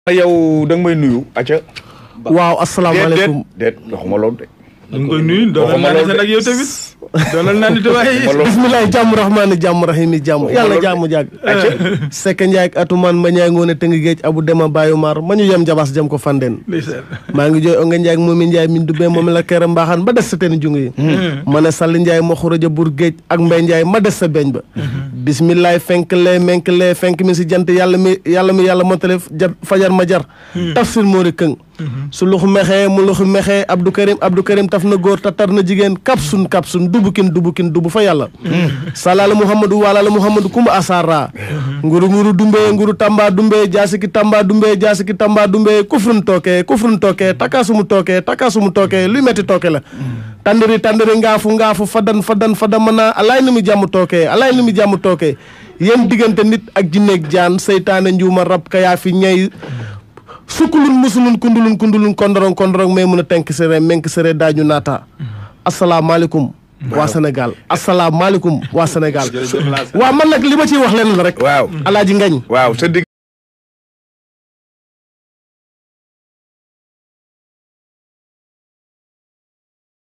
yow da nga may nuyu acca waaw asalaamaaleykum déet déet waxuma loolu de ñu ngi koy nuyu doolal naa ne nag yow tamit doolal naa ne waaye waxuma loolu bisimilah jàmm rahmaani jàmm rahimi jàmm yàlla jàmm jàgg Seck Ndiaye ak atumaan ma ñaay ngoone tëngi géej abu dema bàyyu maar ma ñu yem jabaas jëm ko fandeen ndeysaan maa ngi jooy onga Ndiaye ak moomi Ndiaye min du bee moom la kere mbaaxaan ba des sa teen jung yi ma ne Sall Ndiaye ma xuraja bur géej ak Mbay Ndiaye ma des sa beeñ ba bisimilah fenk lee menk lee fenk mi si jant yàlla mi yàlla mi yàlla motale jar fajar ma jar tafsir moori këng su luxu mexee mu luxu mexee Abdou Karim Abdou Karim taf na góor tatar na jigéen kapsun kapsun dubukin dubukin dubu fa yàlla salaala muhammadu walaala muhammadu kuma asara nguru nguru dumbee nguru tamba dumbee jaasiki tamba dumbee jaasiki tamba dumbee kufrun tooke kufrun tooke takasumu tooke takasumu tooke luy metti tooke la tandiri tandiri ngaafu ngaafu fadan fadan fadan mana alaay ni mu jàmm tooke alaay ni mu jàmm tooke yéen diggante nit ak jinneeg jaan seytaane njuuma rab ka yaa fi ñay sukkulun musulun kundulun kundulun kondorong kondorong mais mun a tenk sere menk sere daaju naata asalaamaaleykum waa Sénégal asalaamaaleykum waa Sénégal waaw man nag li ma ciy wax leen la rek waaw alaaji ngañ waaw sa digg